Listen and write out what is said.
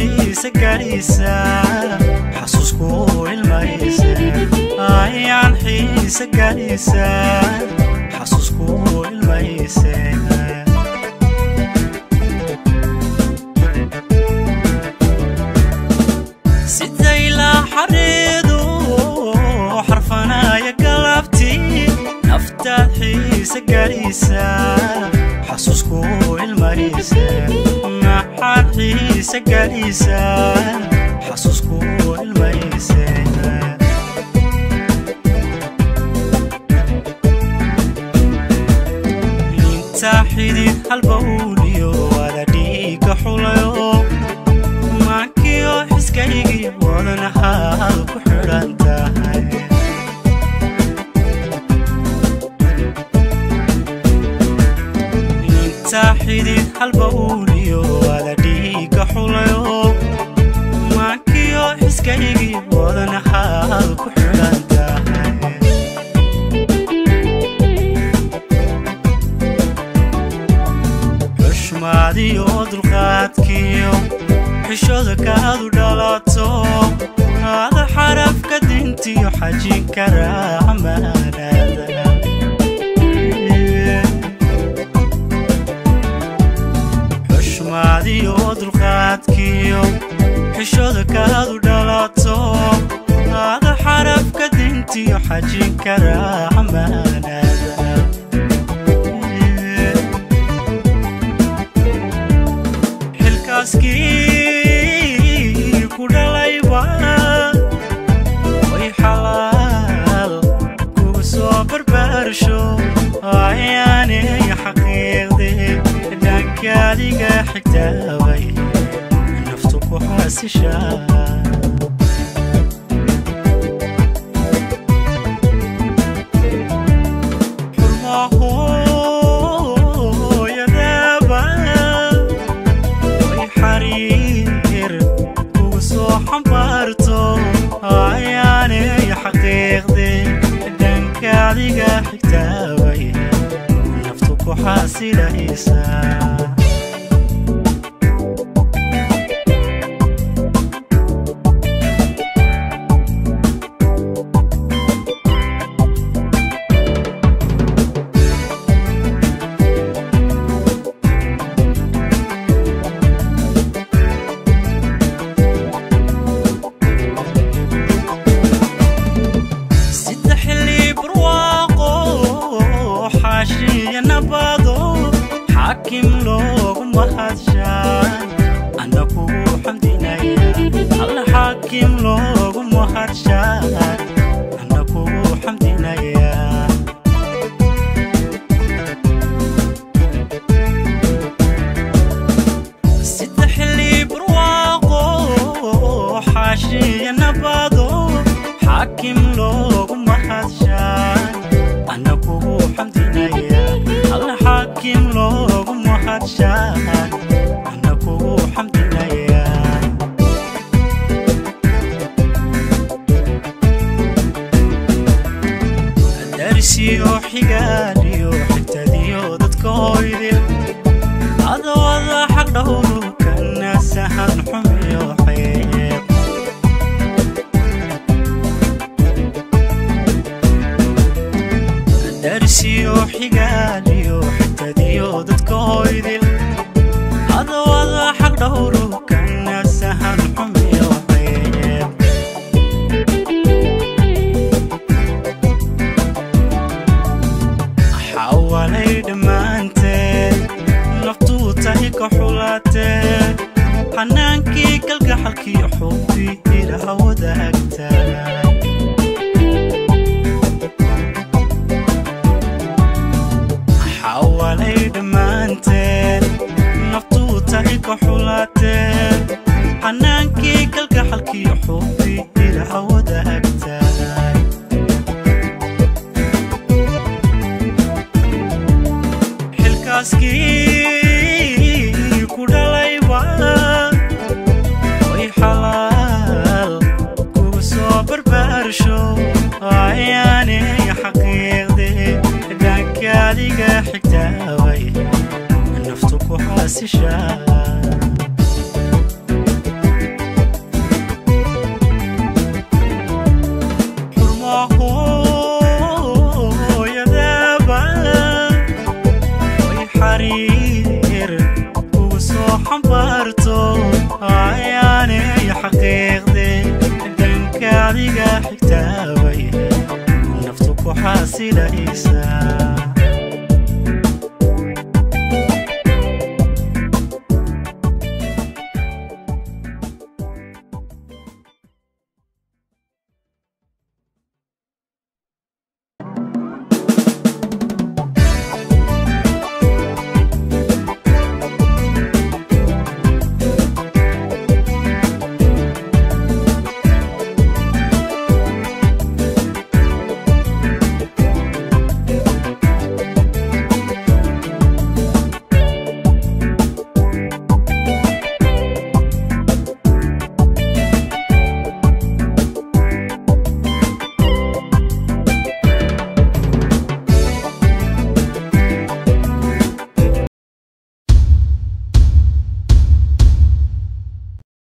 xiise gaadhiisa xasuusku ilmayse ayaan xiise gaadhiisa xasuusku ilmayse sidaylaa xariidu xarfanaya galabtii naftaad xiise gaadhiisa xasuusku ilmayse maxaad xiise gaadhiisa xasuusku ilmayse inta xidid halbawliyo wada dhiiga xulayo maankiyo xiskaygii wadanahaad ku xidhan tahay inta xidid halbawliyo wada dhiiga xulayo maankiyo xiskaygii wadanahaad ku xidhan tahay xushmaadiyo dulqaadkiyo xishooda kaadu dhalato aada xarafka dintiyo xajin karaa amaanada xushmaadiyo dulqaadkiyo xishooda kaadu dhalato aada xarafka dintiyo xajin karaa amaanada xilkaaskii ku dhalayba way xalaal kugu soo barbaarsho ayaanay xaqiiqde dhaankaadiga xigtaabay naftu ku xaasishaa xurmahooyadaaba way xariir kugu soo xambaarto ayaanay xaqiiqde dhankaadiga xigtaabay naftu ku xaasilaysaa sida xilli barwaaqo xaashiya nabado xaakim loogu mahadshaan ana kugu xamdinaya alla xaakim loogu mahadshaan ana kugu xamdinaya sida xilli barwaaqo xaashiya nabado xaakim loogu mahadshaan ana kugu xamdinaya alla xaakim loogu mahadshaan ana kugu xamdinaya darsiyo xigaaliyo xigtadiyo dadka hoydil adawada xaq dhowru kana sahan xumiyo xeeb darsiyo xigaaliyo xigtadiyo dadka hoydil adawada xaq dhowru kana sahan xumiyo xeeb xawalay dhammaanteed naftuu tahay ka xulaateen xanaankii kalgaxalkii xubbi ilaha wadaagtaa xawalay dhammaanteen naftuu tahay ka xulaateen xanaankii kalgaxalkii xubbi ilaha wadaagtaa xilkaaskii ku dhalayba way xalaal kugu soo barbaarsho ayaanay xaqiiqde dhaankaadiga xigtaabay naftu ku xaasishaa xasilaysaa